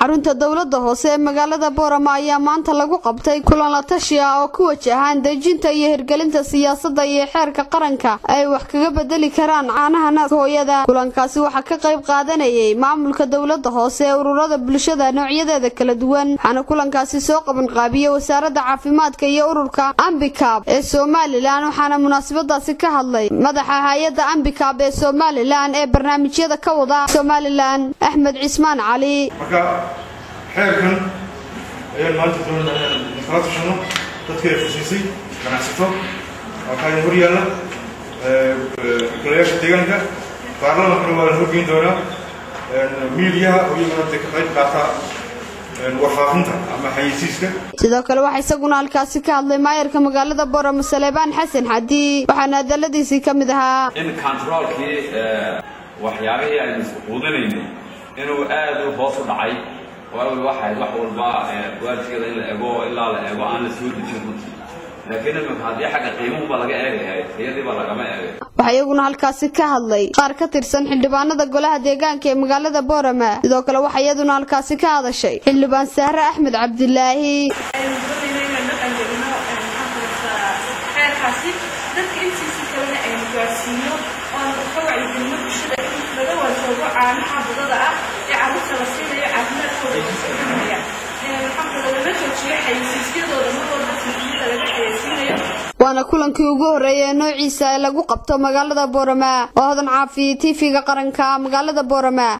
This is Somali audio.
xarunta dowlada hoose ee magaalada boorama ayaa maanta lagu qabtay kulan la tashi ah oo ku wajahaan dejinta iyo hirgelinta siyaasada iyo xeerka qaranka ay wax kaga bedeli karaan caanaha naaska hooyada kulankaasi waxaa ka qayb qaadanayay maamulka dowlada hoose ee ururada bulshada noocyadeeda kala duwan waxaana kulankaasi soo qabanqaabiyey wasaarada caafimaadka iyo ururka ambikab ee somalilan waxaana munaasabadaasi ka hadlay madaxa hay-ada ambikab ee somalilan ee barnaamijyada ka wada somalilan axmed cismaan cali marka xeerkan ayaan maanta doonayna inaan kala tashano dadka ay fusiisay ganacsato waxaa hor yaalla golayaasha deegaanka baarlamankana waa la horgeyn doonaa miidiyaha oo iyaguna de ka qayb qaata warfaafinta ama xayeysiiska sidoo kale waxaa isaguna halkaasi ka hadlay maayarka magaalada boorama saleebaan xasan xadi waxaana hadaladiisii ka mid ahaa in controolkii waxyaabihii aynu isquudinayno inuu aad u hoos u dhacay waawi waxay wax walba waajigada in la ego ilaa la eego aan la soo dejin runtii laakiin imika haddii xagga qiimuhuba laga eegayahay tayadiiba lagama eegay waxaa iyaguna halkaasi ka hadlay qaar ka tirsan xildhibaanada golaha deegaanka ee magaalada boorama sidoo kale waxaa iyaduna halkaasi ka hadashay xildhibaan sahre axmed cabdilaahi xeerkaasi dadka intiisa kalena aynu gaarsiino oon ka wacyigelino bulshada in laga warsoogo caanaha budada ah ee carruurta la siinayo caafimaadkooda usulinaya waxaa kaloo laga joojiyo xayeysiisyadooda mar walba tiifiyada laga xayeysiinayo waana kulankii ugu horreeyay ee noociisa ee lagu qabto magaalada boorama oo hodan caafi tv-ga qaranka magaalada boorama